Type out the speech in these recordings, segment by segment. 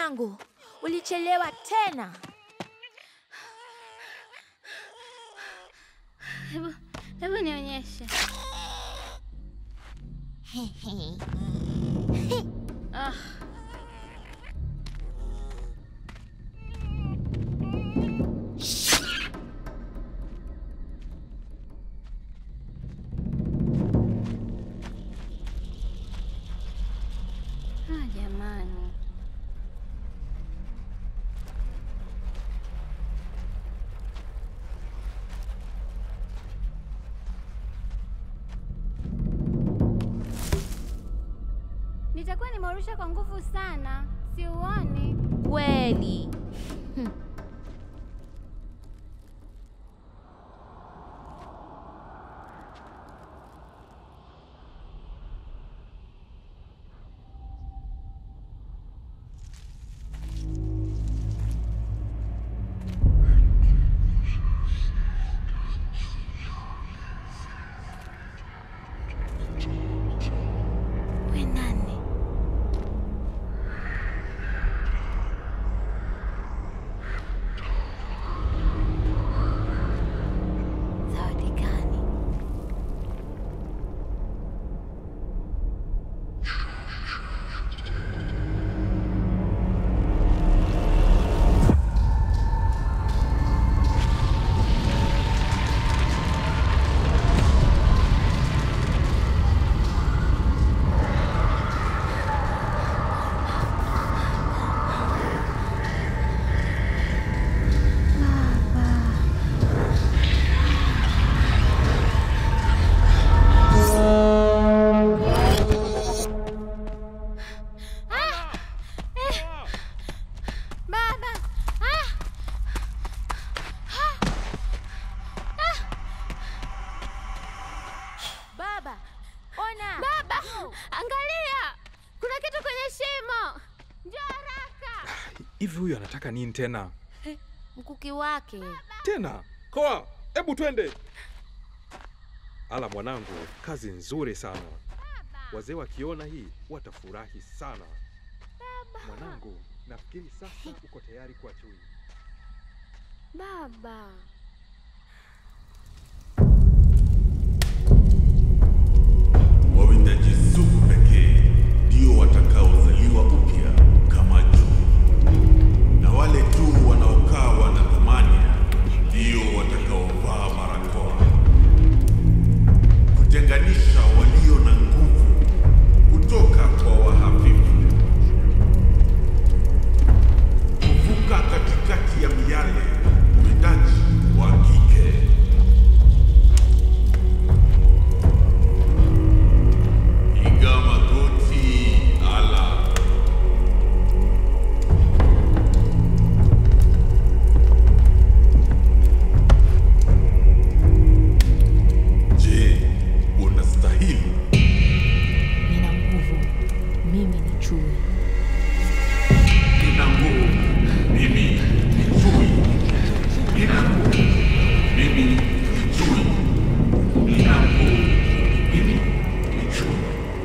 mwanangu, ulichelewa tena. Hebu hebu nionyeshe. Ah. Ah, jamani. Nitakuwa nimeurusha kwa nguvu sana, si uoni? Kweli. We nani? Zawadi gani? Baba! Ah! Ah! Baba, ona. Baba! Angalia! Kuna kitu kwenye shimo! Njoo haraka! Hivi huyu anataka nini tena? Mkuki wake. Tena koa, hebu twende. Ala mwanangu, kazi nzuri sana. Wazee wakiona hii watafurahi sana. Mwanangu, nafikiri sasa uko tayari kuwa chui. Baba! Wawindaji sugu pekee ndio watakaozaliwa upya kama juu, na wale tu wanaokaa wana thamani ndio watakaovaa barakoa, kutenganisha walio na nguvu kutoka kwa wahafifu, kuvuka katikati ya miale, uwindaji wa kike. Piga magoti, ala. Je, unastahili? Nina nguvu. Mimi ni chui. Nina nguvu. Mimi ni chui. Nina nguvu. Mimi ni chui. Nina nguvu. Mimi ni chui.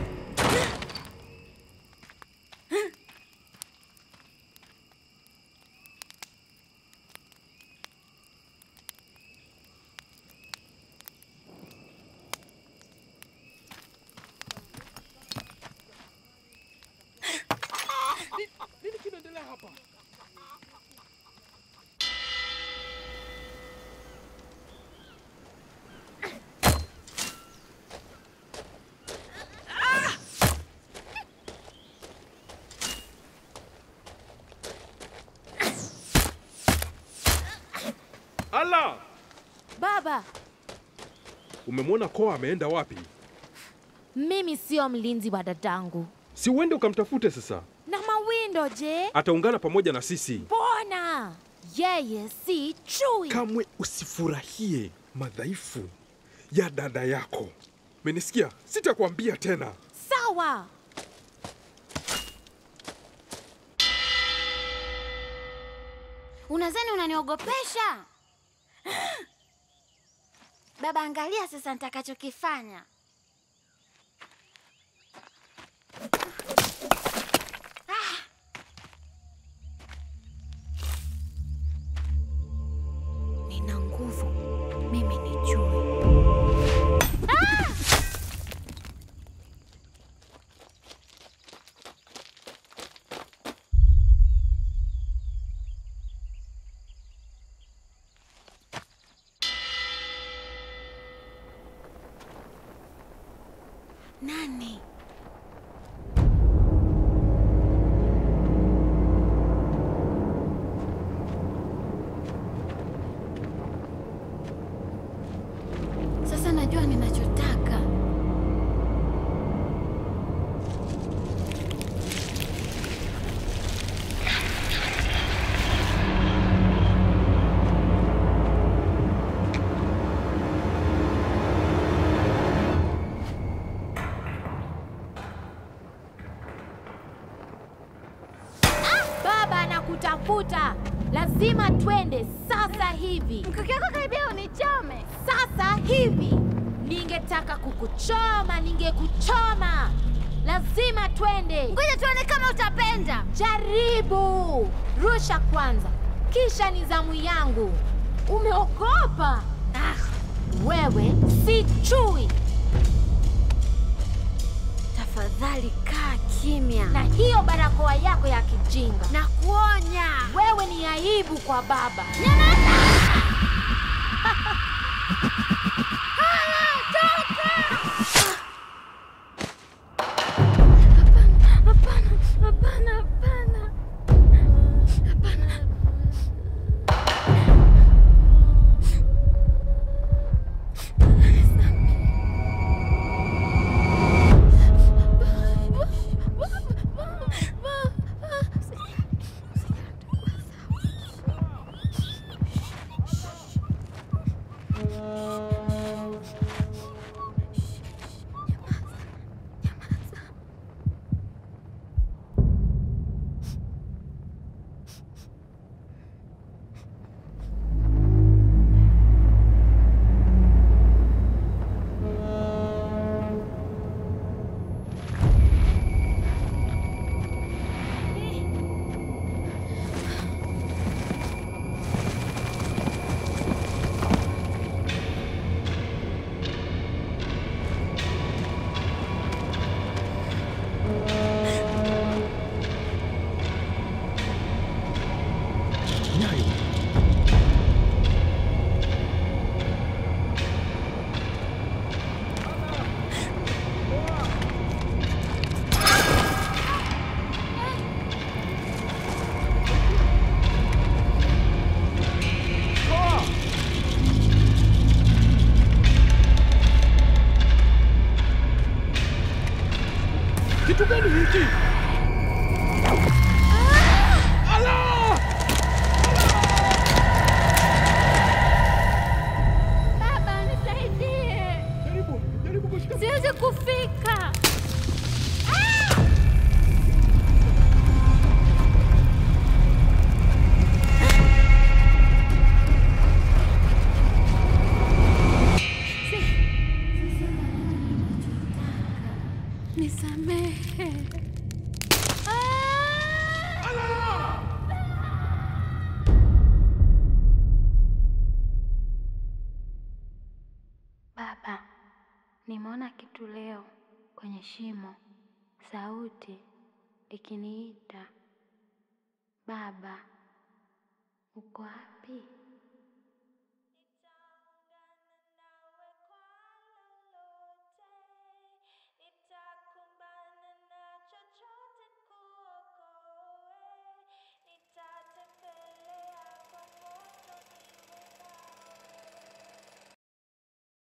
Nini kinaendelea hapa? Ala, Baba, umemwona koa ameenda wapi? mimi sio mlinzi wa dadangu. Si uende ukamtafute sasa, Na mawindo je? ataungana pamoja na sisi. Mbona yeye si chui? Kamwe usifurahie madhaifu ya dada yako. Menisikia? Sitakwambia tena. Sawa. Unadhani unaniogopesha? Baba, angalia sasa nitakachokifanya. Nani? Sasa najua ninachotaka. Baba anakutafuta, lazima twende sasa hivi. Mkuki wako karibia unichome. Sasa hivi ningetaka kukuchoma, ningekuchoma. Lazima twende. Ngoja tuone kama utapenda. Jaribu, rusha kwanza, kisha ni zamu yangu. Umeogopa? Ah, Wewe si chui, tafadhali kaa kimya. na hiyo barakoa yako ya kijinga, Na kuonya. wewe ni aibu kwa baba. Hapana, hapana, hapana. Hapana. Nyayo. Kitu gani hiki? Allah! Baba, nisaidie. Jaribu, jaribu kushika. Siwezi kufika. Nisamehe. Baba, nimeona kitu leo kwenye shimo, sauti ikiniita. Baba, uko wapi?